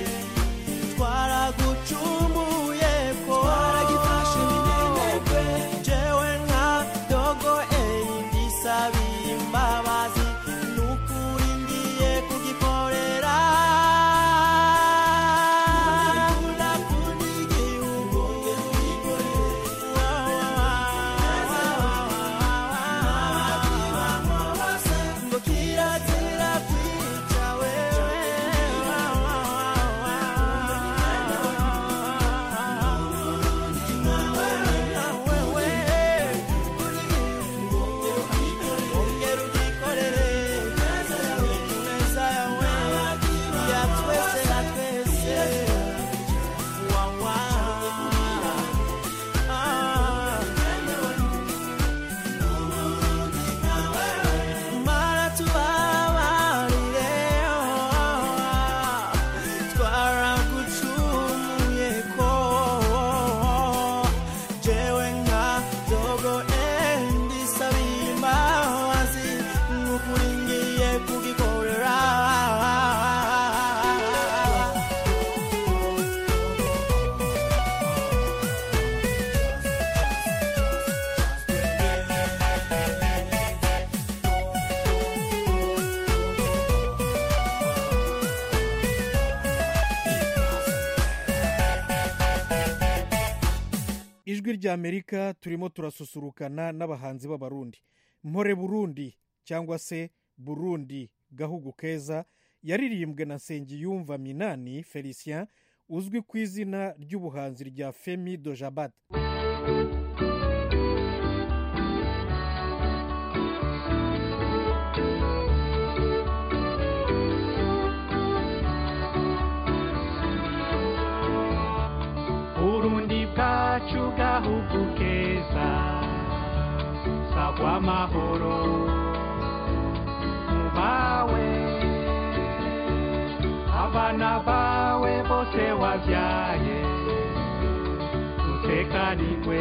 twaragucumuye ko twaragifashe minenegwe jewe nka dogo eyi ndisabiye imbabazi nukuri ngiye kugikorera ndakunda igihugu ijwi ry'amerika turimo turasusurukana n'abahanzi b'abarundi mpore burundi cyangwa se burundi gahugu keza yaririmbwe na nsengiyumva minani felicien uzwi ku izina ry'ubuhanzi rya femi dojabat urundi bwacu gahugu keza sagwa amahoro mu bawe abana bawe bose wabyaye dutekanirwe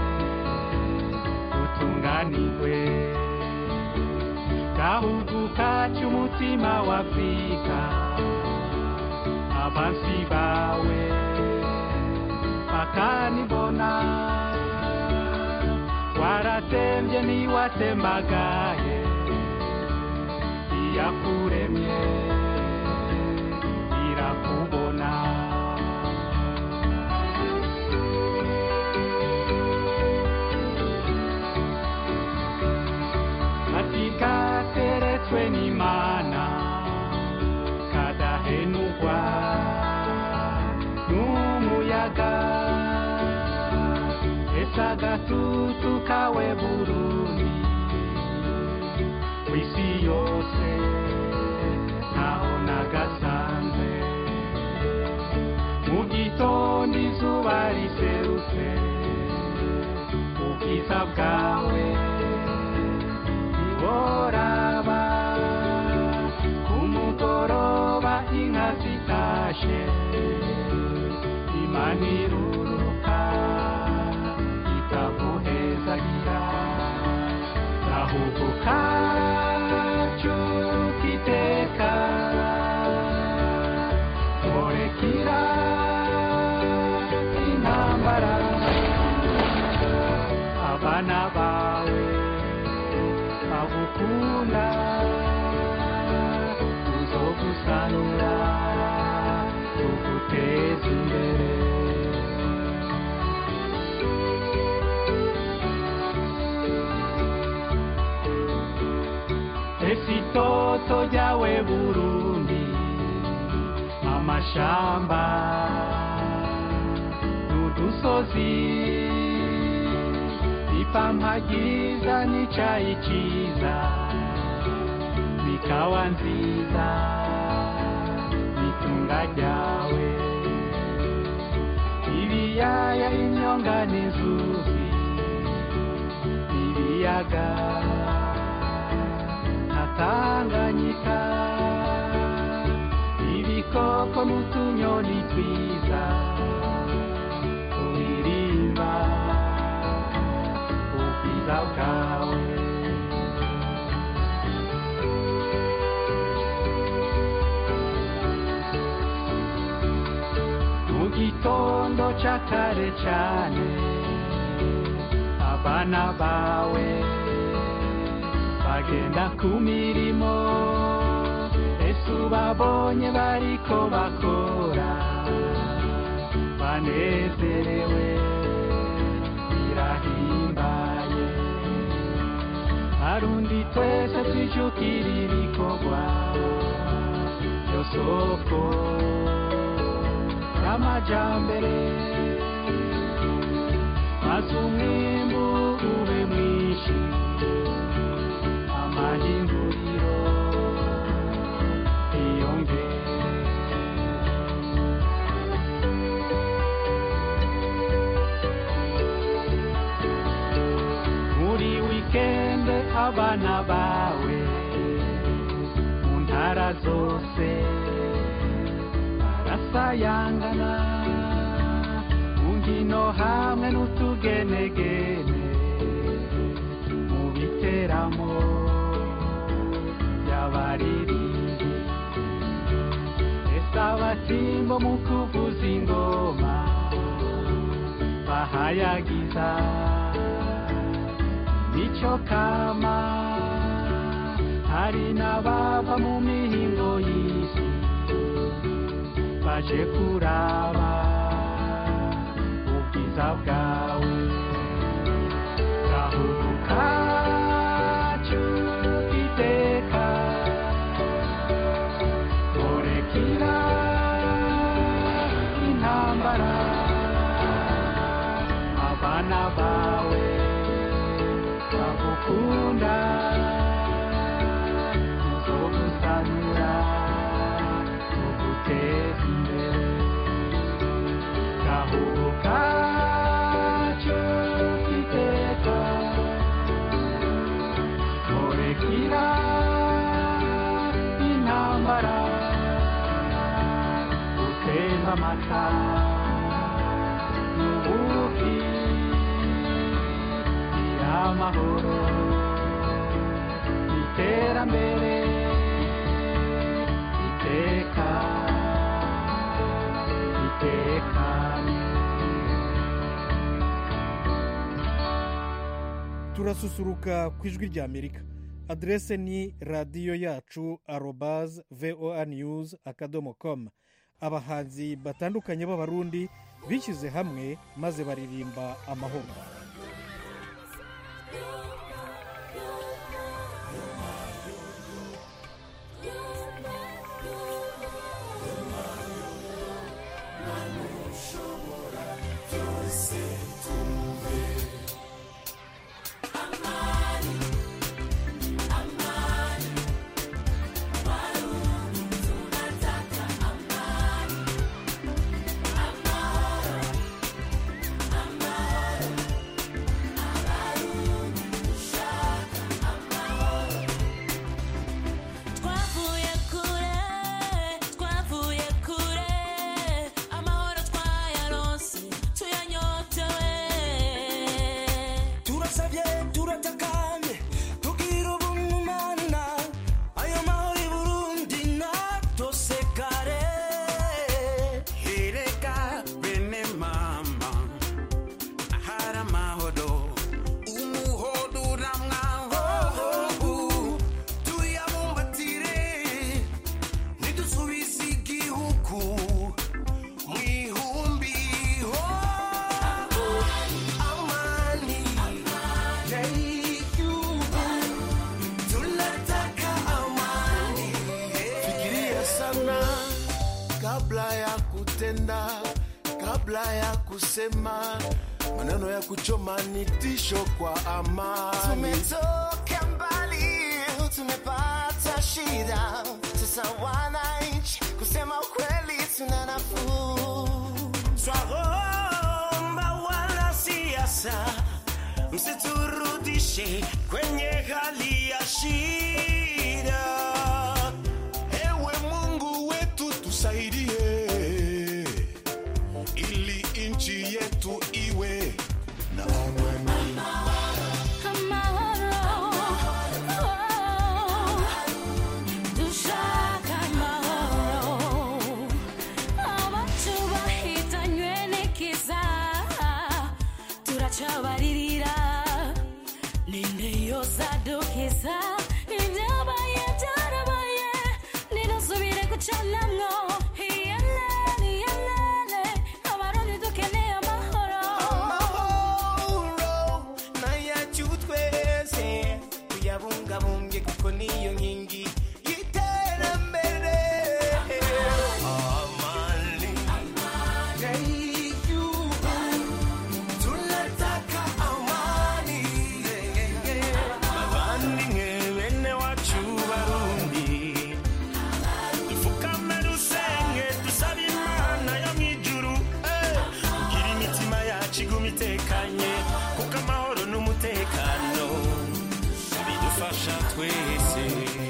dutunganirwe gahugu kacu umutima w'afurika abansi bawe bakanibona waratembye ntiwatembagaye iyakuremye irakubona ati kateretswe n'imana kadahenugwa n'umuyaga ese agatutu kawe burundi w'isi yose ntaho nagasanze mu gitondo izuba riserutse ubwiza bwawe ntiworaba ku mugoroba inka zitashe imana iruruka itaguhezagira gahugu kacu kiteka murekira intambara abana bawe bagukunda uzogusanura uguteza imbere ese itoto ryawe burundi amashamba n'udusozi ipampa ryiza n'icayi ciza bikawa nziza n'itunga ryawe ibiyaya imyonga n'inzuzi ibiyaga natanganyika ibikoko n'utunyoni twiza turirimba ubwiza bwawe mu gitondo ca kare cane abana bawe bagenda ku mirimo ese ubabonye bariko bakora banezerewe birahimbaye arundi twese twijukira ibikorwa byo soko y'amajambere maze umwimbu ube mwinshi amahinguriro iyongere muri wikende abana bawe mu ntara zose barasayangana mu nkino hamwe n'utugenegene mu biteramo by'abaririmbyi ese abatimbo mu kuvuza ingoma bahayagiza nicyo kama hari n'abava mu mihingo y'isi baje kuraba ubwiza bwawe abana bawe bagukunda uzogusanura uguteza imbere gahubuka cyo kiteka murekira intambara uteza amata n'ubuki amahoro iterambere iteka itekanye turasusuruka ku ijwi rya amerika aderese ni radiyo yacu arobaze voa news akadomo com abahanzi batandukanye b'abarundi bishyize hamwe maze baririmba amahoro twavuye kure twavuye kure amahoro twayaronse tuyanyotewe turasabye turatakamye tugira ubumana ayo mahoro i burundi natosekare Erega bene mama ahari amahoro umuhodo uramwaho tuyabumbatire ntidusubize igihugu mu ihumbi ho amani y'igihugu tunataka amani fikiria sana kabla ya kutenda kabla ya kusema maneno ya kuchoma ni tisho kwa amani tumetoka mbali tumepata shida sasa wananchi kusema ukweli tuna nafuu twaomba wanasiasa msiturudishe kwenye hali ya shida ewe mungu wetu tusaidie ili nchi yetu iwe na amani dushaka amahoro abacu bahitanywe n'ikiza turacabaririra ninde yosadukiza ibyabaye byarabaye ninasubire gucanamwo iyelele iyelele abarundi dukeneye amahoro amahoro nayacu twese tuyabungabunge kuko niyo nkingi y'iterambere amani y'igihugu tunataka amani bavandimwe bene wacu barundi dupfukame dusenge dusabe imana yo mu ijuru eh, kugira imitima yacu iguma itekanye kuko amahoro n'umutekano bidufasha twese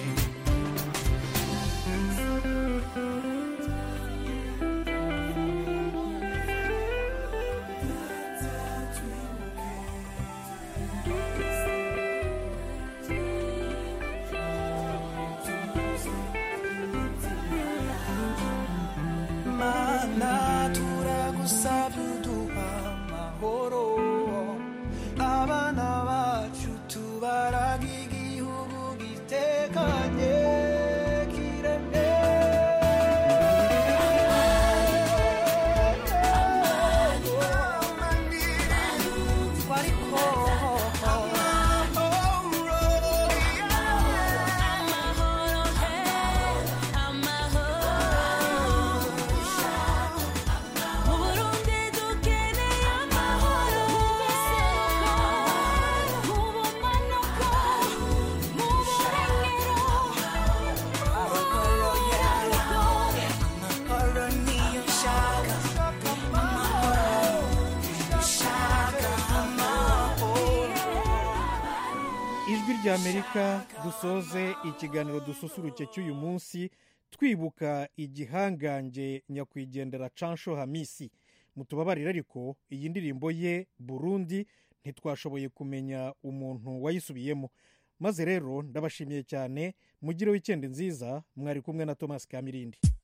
mana turagusabye uduha amahoro abana bacu tubaraga igihugu giteka rya amerika dusoze ikiganiro dususuruke cy'uyu munsi twibuka igihangange nyakwigendera cansho hamisi mutubabarire ariko iyi ndirimbo ye burundi ntitwashoboye kumenya umuntu wayisubiyemo maze rero ndabashimiye cyane mugire wikendi nziza mwari kumwe na thomas kamirindi